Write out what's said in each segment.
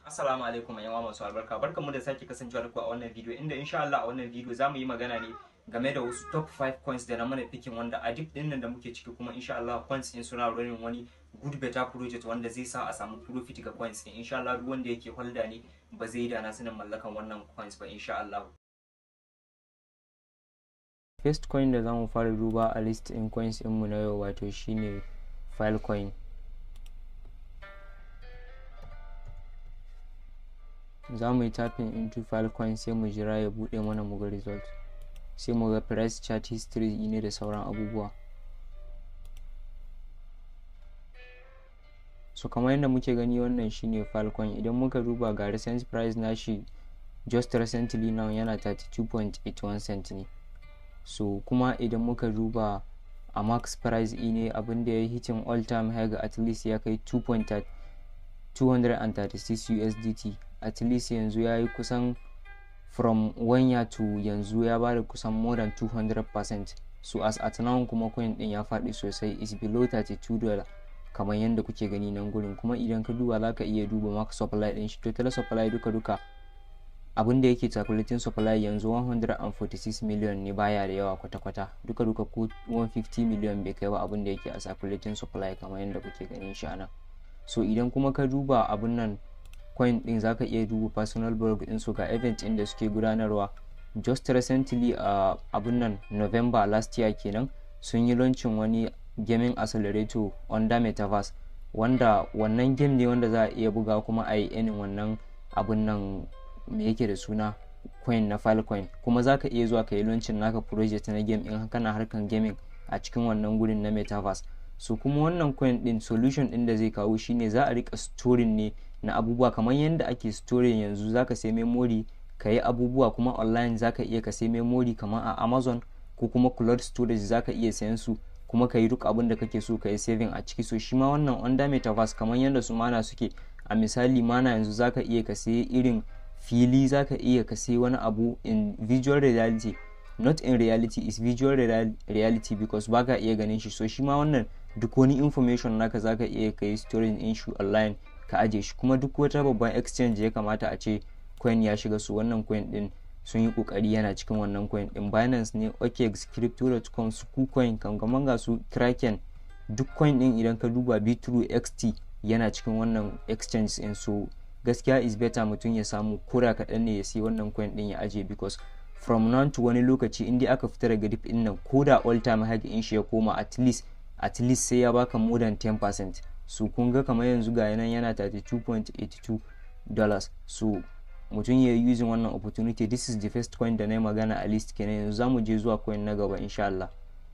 Assalamu alaikum yan masu albarka barkanmu da sake kasancewa da ku a wannan video inda insha Allah a wannan video zamu yi magana ne game da wasu top 5 coins da na mana picking wanda a dip din nan da muke ciki kuma insha Allah coins din suna running wani good better project wanda zai sa a samu profit ga coins din insha Allah duk wanda yake holder ne ba zai yi da na sanin mallakan wannan coins ba insha Allah first coin da zamu fara duba a list in coins mu na yau wato shine filecoin za mu yi tapping into filecoin sai mu jira ya bude mana mu ga result sai mu ga price chart history ne da sauran abubuwa so kamar yadda muke gani wannan shine filecoin idan muka duba ga recent price nashi just recently now yana 32.81 cent ne so kuma idan muka duba a max price ne abinda ya hitin all time high ga at least ya kai 236 USDT at least yanzu ya yi kusan from one year to yanzu ya bada kusan more than 200% so as at now kuma coin din ya faɗi sosai is below 32 dollar kamar yadda kuke gani nan gurin kuma idan ka duba za ka iya duba max supply din shi total supply duka duka abin da yake calculating supply yanzu 146 million ne baya da yawa kwata-kwata duka duka ko 150 million bai kai ba abin da yake a calculating supply kamar yadda kuke ganin shi anan so idan kuma ka duba abin nan coin din zaka iya duba personal blog din su ga event din da suke gudanarwa just recently a uh, abun nan november last year kenan sun yi launching wani gaming accelerator under metaverse wanda wannan game ne wanda za a iya buga kuma a yi irin wannan abun nan me yake da suna coin na filecoin kuma za ka iya zuwa ka yi launching naka project na game in kana harkan gaming a cikin wannan gurin na metaverse so kuma wannan coin din solution din da zai kawo shine za a rika storing ne na abubuwa kamar yadda ake storing yanzu zaka sai memory ka yi abubuwa kuma online zaka iya ka sai memory kamar a amazon ko kuma cloud storage zaka iya sayan su kuma ka yi duk abin da kake so ka yi saving a ciki so shi ma wannan under metaverse kamar yadda su mana suke a misali mana yanzu zaka iya ka sai irin fili zaka iya ka sai wani abu in visual reality not in reality is visual reality because baka iya ganin shi so shi ma wannan duk wani information naka zaka iya ka yi storing in shi online ka aje shi kuma duk wata babban exchange ya kamata a ce coin ya shiga su wannan coin din sun yi kokari yana cikin wannan coin din binance ne okex crypto.com su kucoin kankaman ga su kraken duk coin din idan ka duba bitrue xt yana cikin wannan exchange din so gaskiya is better mutum ya samu kura kaɗan ne ya sai wannan coin din ya aje because from now to wani lokaci inda aka fita daga dip din nan ko da all time high in shi ya koma at least at least sai ya baka more than 10% so kun ga kamar yanzu ga nan yana 32.82 dollars so mutum ya yi using wannan opportunity this is the first coin da na yi magana a list kenan yanzu zamu je zuwa coin na gaba insha Allah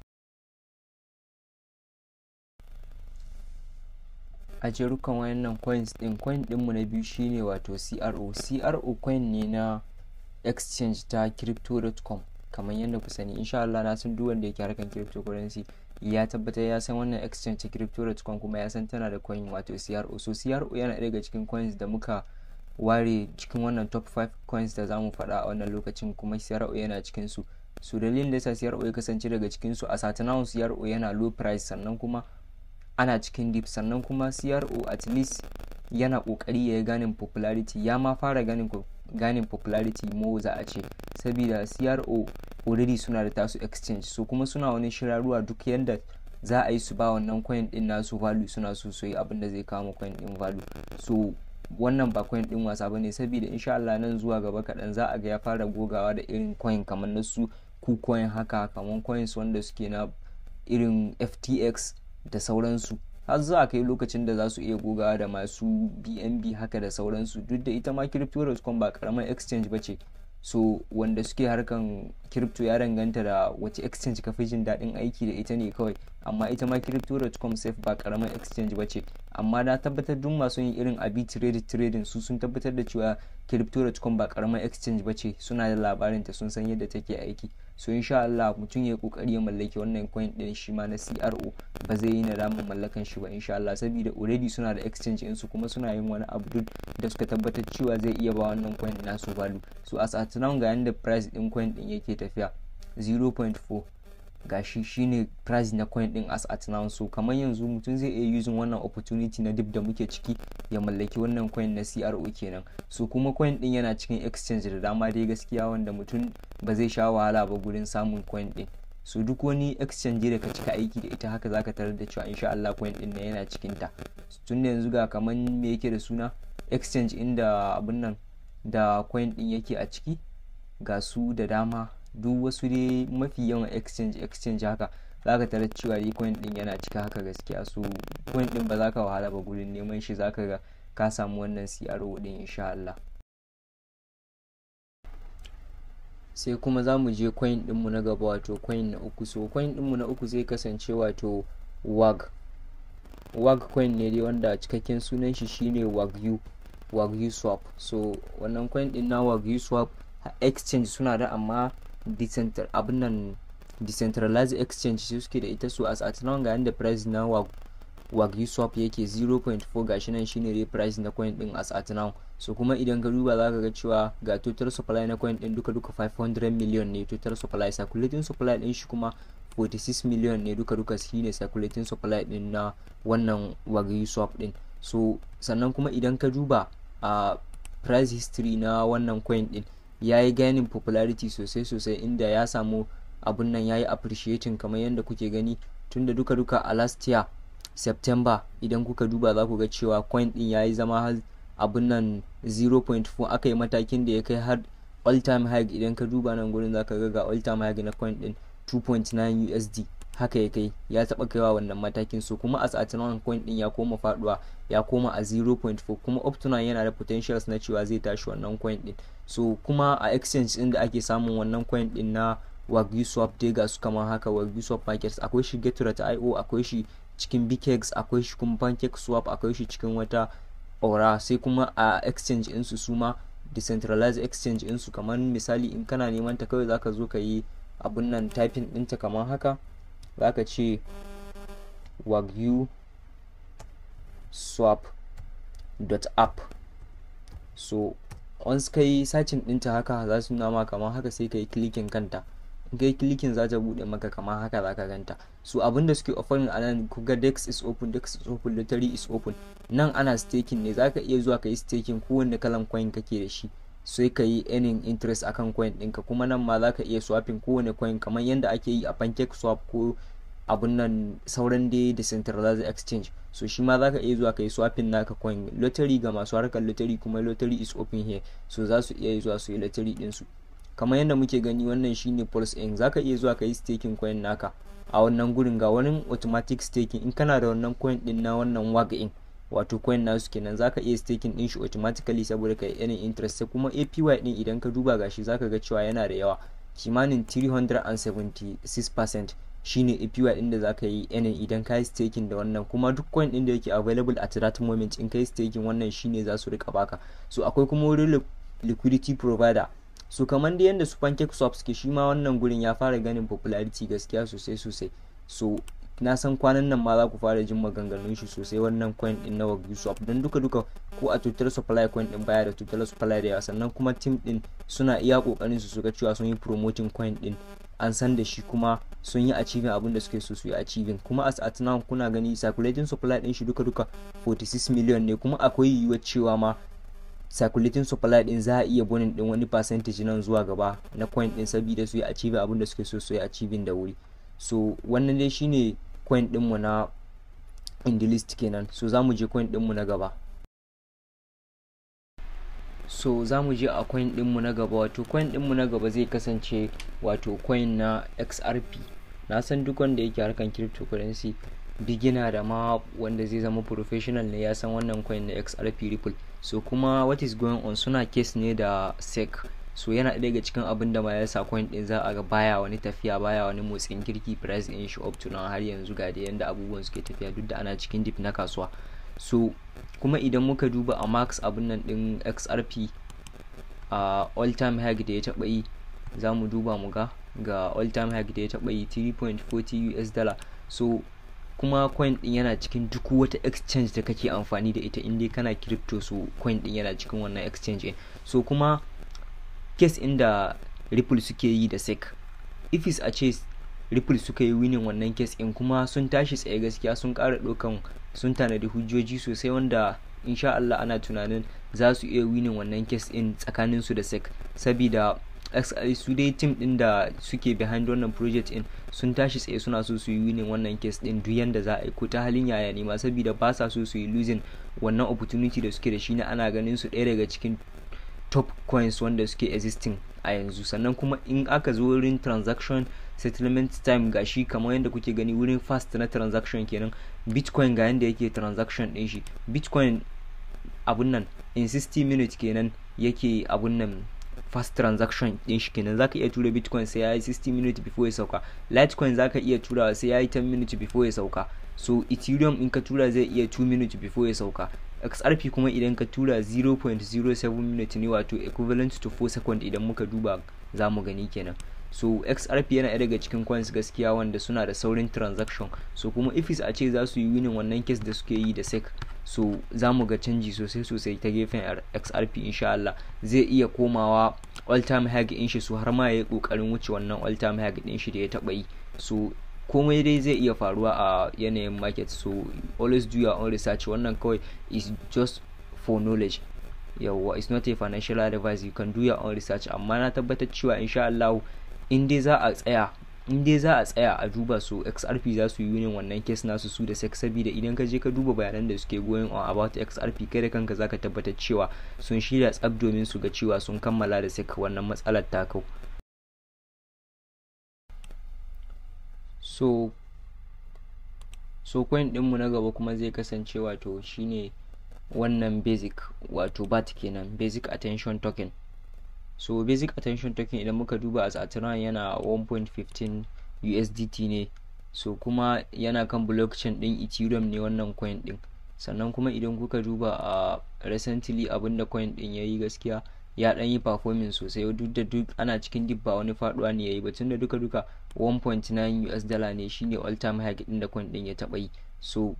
a jerukan wayannan coins din coin dinmu na biyu shine wato CRO CRO coin ne na exchange ta crypto.com kamar yadda ku sani insha Allah na san duk wanda yake harkan cryptocurrency ya tabbatar ya san wannan exchange crypto.com kuma ya san tana da coin wato CRO so CRO yana daga cikin coins da muka ware cikin wannan top 5 coins da zamu faɗa a wannan lokacin kuma CRO yana cikin su so dalilin da yasa CRO ya kasance daga cikin su a satinawun CRO yana low price sannan kuma ana cikin deep sannan kuma CRO at least yana kokari ya yi ganin popularity ya ma fara ganin ganin popularity mo za a ce saboda CRO already suna da tasu exchange so kuma suna wani shirarruwa duk yadda za a yi su ba wannan coin din nasu value suna so su yi abin da zai kawo coin din value so wannan ba coin din wasa bane saboda insha Allah nan zuwa gaba kaɗan za a ga ya fara gogawa da irin coin kamar na su kucoin haka kamar coins wanda suke na irin FTX da sauransu har za a kai lokacin da za su iya gogawa da masu bnb haka da sauransu duk da ita ma crypto.com ba karamar exchange ba ce so wanda suke harkan crypto ya danganta da wace exchange ka fi jin daɗin aiki da ita ne kawai amma ita ma crypto.com safe ba karamar exchange ba ce amma na tabbatar duk masu yin irin abi trade trading su sun tabbatar da cewa crypto.com ba karamar exchange ba ce suna da labarin ta sun san yadda take aiki so insha Allah mutum ya kokari ya mallaki wannan coin din shi ma na CRO ba zai yi nadamin mallakan shi ba insha Allah saboda already suna da exchange su kuma suna yin wani abu duk da suka tabbatar cewa zai iya ba wannan coin nasu value so as at now ga yanda price din coin din yake tafiya 0.4 gashi shine price na coin din as at now so kamar yanzu mutum zai iya using wannan opportunity na dip da muke ciki ya mallaki wannan coin na CRO kenan so kuma coin din yana cikin exchange da dama dai gaskiya wanda mutum ba zai sha wahala ba gurin samun coin din so duk wani exchange da ka cika aiki da ita haka zaka tarar da cewa insha Allah coin din nan yana cikin ta tun da yanzu ga kaman me yake da suna exchange inda abun nan da coin din yake a ciki ga su da dama duk wasu dai mafi yawan exchange exchange haka zaka tarar cewa dai coin din yana cika haka gaskiya so coin din ba za ka wahala ba gurin neman shi zaka ga ka samu wannan CRO din insha Allah sai kuma za mu je coin dinmu na gaba wato coin na uku so coin dinmu na uku zai kasance wato wag wag coin ne dai wanda cikakken sunan shi shine wagyu wagyu swap so wannan coin din na wagyu swap exchange suna da amma decentral abin nan decentralized exchange su suke da ita su as at now ga yanda price na wag wagyu swap yake 0.4 gashi nan shine dai price na coin din as at now so kuma idan ka duba zaka ga cewa ga total supply na coin din duka duka 500 million ne total supply circulating supply din shi kuma 46 million ne duka duka shine circulating supply din na wannan wagyu swap din so sannan kuma idan ka duba a uh, price history na wannan coin din ya yi gaining popularity sosai sosai inda ya samu abun nan ya yi appreciating kamar yadda kuke gani tunda duka duka a last year september idan kuka duba za ku ga cewa coin din ya yi zama har abun nan 0.4 aka yi matakin da ya kai har all time high idan ka duba nan gurin za ka ga ga all time high na coin din 2.9 usd haka ya kai ya taba kaiwa wannan matakin so kuma as at now coin din ya koma faduwa ya koma a 0.4 kuma up to now yana da potentials na cewa zai tashi wannan coin din so kuma a exchange din da ake samun wannan coin din na wagyu swap dai ga su kamar haka wagyu swap markets akwai shi getura ta io akwai shi cikin bkex akwai shi kuma pancake swap akwai shi cikin wata aura sai kuma a exchange insu su ma decentralized exchange insu kamar misali in kana neman ta kawai zaka zo ka yi abun nan typing ɗinta kamar haka zaka ce wagyu swap.app so once ka yi sacin ɗinta haka za su nuna ma kamar haka sai ka yi clicking kanta in ka yi clicking za ta buɗe maka kamar haka za ka ganta so abinda suke offering a nan kuga dex is open dex is open lottery is open nan ana staking ne za ka iya zuwa ka yi staking kowanne kalan coin kake da shi sai ka yi earning interest akan coin ɗinka kuma nan ma za ka iya swapping kowane coin kamar yadda ake yi a pancake swap ko abun nan sauran dai decentralized exchange so shi ma zaka iya zuwa kai swapping naka coin lottery ga masu harkar lottery kuma lottery is open here so za su iya zuwa su yi lottery din su kamar yadda muke gani wannan shine pulse in zaka iya zuwa kai staking coin naka a wannan gurin ga wani automatic staking in kana da wannan coin din na wannan wag in wato coin nasu kenan zaka iya staking din shi automatically saboda kai any interest sai kuma APY din idan ka duba gashi zaka ga cewa yana da yawa kimanin 376% shine APY din da zaka yi yanin idan ka yi staking da wannan kuma duk coin din da yake available at that moment in ka yi staking wannan shine za su rika baka so akwai kuma wurin liquidity provider so kamar da yadda su pancake swap suke shi ma wannan gurin ya fara ganin popularity gaskiya sosai sosai so na san kwanan nan ma za ku fara jin maganganun shi sosai wannan coin din na wagyu swap don duka duka ko a total supply coin din baya da total supply da yawa sannan kuma team din suna iya kokarin su suga cewa sun yi promoting coin din an san da shi kuma sun yi achieving abin da suke so su yi achieving kuma as at now kuna gani circulating supply din shi duka duka 46 million ne kuma akwai yiwuwar cewa ma circulating supply din za a iya bonin din wani percentage nan zuwa gaba na coin din saboda su yi achieving abin da suke so su yi achieving da wuri so wannan dai shine coin dinmu na indilist kenan so za mu je coin dinmu na gaba so za mu je a coin dinmu na gaba wato coin dinmu na gaba zai kasance wato coin na xrp na san duk wanda yake harkan cryptocurrency beginner da ma wanda zai zama professional ne ya san wannan coin na xrp ripple so kuma what is going on suna case ne da sec so yana ɗaya daga cikin abin da ma ya sa coin din za a ga baya wani tafiya baya wani motsin kirki price in shi up to now har yanzu ga da yanda abubuwan suke tafiya duk da ana cikin dip na kasuwa so kuma idan muka duba a max abin nan din xrp a uh, all time high da ya taɓa yi za mu duba mu ga ga all time high da ya taɓa yi 3.40 us dollar so kuma coin din yana cikin duk wata exchange da kake amfani da ita inda kana crypto so coin din yana cikin wannan exchange so kuma case inda ripple suke yi da sec if is a ce ripple suka yi winning wannan case in kuma sun tashi tsaye gaskiya sun ƙara ɗaukan sun tanadi hujjoji sosai wanda insha Allah ana tunanin za su iya winning wannan case in tsakanin su da sec sabida su dai team din da suke behind wannan project in sun tashi tsaye suna so su yi winning wannan case din duk yanda za a yi ko ta halin yaya ne ma sabida ba sa so su yi losing wannan opportunity da suke da shi na ana ganin su ɗaya daga cikin top coins wanda suke existing a yanzu sannan kuma in aka zo wurin transaction settlement time ga shi kamar yadda kuke gani wurin fast na transaction kenan bitcoin ga yadda yake transaction din shi bitcoin abun nan in 60 minutes kenan yake abun nan fast transaction din shi kenan zaka iya tura bitcoin sai yayi 60 minutes before ya sauka litecoin zaka iya tura sai yayi 10 minutes before ya sauka so ethereum in ka tura zai iya 2 minutes before ya sauka xrp kuma idan ka tura 0.07 minute ne wato equivalent to 4 second idan muka duba za mu gani kenan so xrp yana daga cikin coins gaskiya wanda suna da saurin transaction so kuma ifis a ce za su yi winning wannan case da suke yi da sec so za mu ga canji sosai sosai ta gefen xrp insha Allah zai iya komawa all time high in shi so har ma ya yi kokarin wuce wannan all time high din shi da ya taba yi so komai dai zai iya faruwa a yanayin market so always do your own research wannan kawai is just for knowledge yawwa it's not a financial advice you can do your own research amma na tabbatar cewa insha Allah in dai za a tsaya in dai za a tsaya a duba su xrp za su yi yunin wannan case nasu su da sex saboda idan ka je ka duba bayanan da suke going on about xrp kai da kanka zaka tabbatar cewa sun shirya tsab domin su ga cewa sun kammala da sek wannan matsalar ta kau so so coin dinmu na gaba kuma zai kasance wato shine wannan basic wato bat kenan basic attention token so basic attention token idan muka duba a Saturn yana 1.15 USDT ne so kuma yana kan blockchain din Ethereum ne wannan coin din sannan kuma idan kuka duba a recently abinda coin din yayi gaskiya ya dan yi performing sosai duk da duk ana cikin dip ba wani faduwa ne yayi ba tunda duka duka 1.9 US dollar ne shine all time high din da coin din ya taba yi so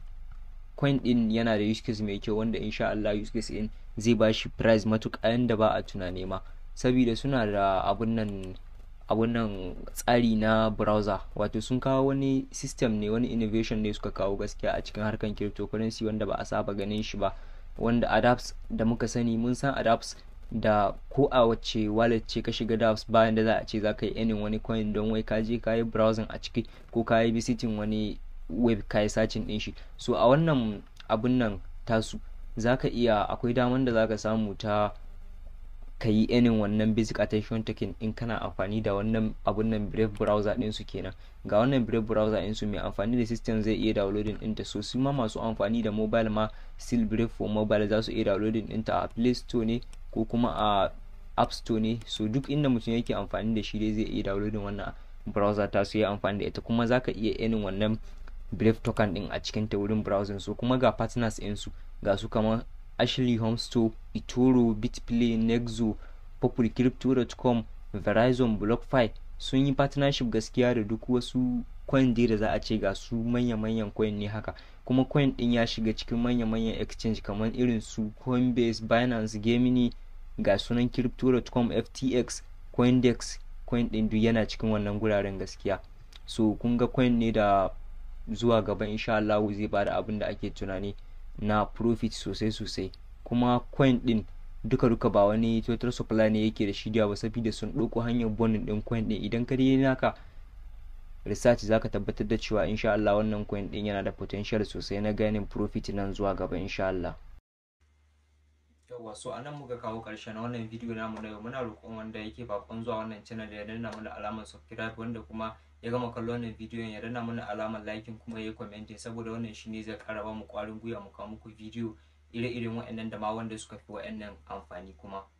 coin din yana da use case mai kyau wanda insha Allah use case din zai ba shi price matuƙa yanda ba a tunane ma saboda suna da abun nan abun nan tsari na browser wato sun kawo wani system ne wani innovation ne suka kawo gaskiya a cikin harkan cryptocurrency wanda ba a saba ganin shi ba wanda adapts da muka sani mun san adapts da ko a wacce wallet ce ka shiga dapps bayan da za a ce za ka yi enin wani coin don wai ka je ka yi browsing a ciki ko ka yi visiting wani web ka yi searching din shi so a wannan abun nan tasu za ka iya akwai daman da za ka samu ta ka yi enin wannan basic attention token in kana amfani da wannan abun nan brave browser din su kenan ga wannan brave browser din su mai amfani da system zai iya downloading ɗinta so su ma masu amfani da mobile ma still brave for mobile za su iya downloading ɗinta a play store ne ko kuma a app store ne so duk inda mutum yake amfani da shi dai zai iya downloading wannan browser ta su yi amfani da ita kuma za ka iya enin wannan brave token din a cikin ta wurin browsing so kuma ga partners din su ga su kamar Ashley Home Store, Itoro, Bitplay, Nexo, populcrypto.com, Verizon, BlockFi sun yi partnership gaskiya da duk wasu coin da za a ce ga su manya-manyan coin ne haka kuma coin din ya shiga cikin manya-manyan exchange kamar irin su Coinbase, Binance, Gemini, ga sunan crypto.com, FTX, Coindex, coin din duk yana cikin wannan guraren gaskiya. So kun ga coin ne da zuwa gaba insha Allah zai bada abin da ake tunani. na profit sosai sosai kuma coin din duka duka ba wani total supply ne yake da shi ba saboda sun ɗauko hanyar bonin din coin din idan ka dai naka research zaka tabbatar da cewa insha Allah wannan coin din yana da potential sosai na ganin profit nan zuwa gaba insha Allah yawwa so anan muka kawo karshen wannan video namu na yau muna roƙon wanda yake bakon zuwa wannan channel ya danna mana alamar subscribe wanda kuma ya gama kallon wannan bidiyon ya danna mana alamar liking kuma ya comment saboda wannan shine zai ƙara ba mu ƙwarin gwiwa mu kawo muku bidiyo ire-iren waɗannan da ma wanda suka fi waɗannan amfani kuma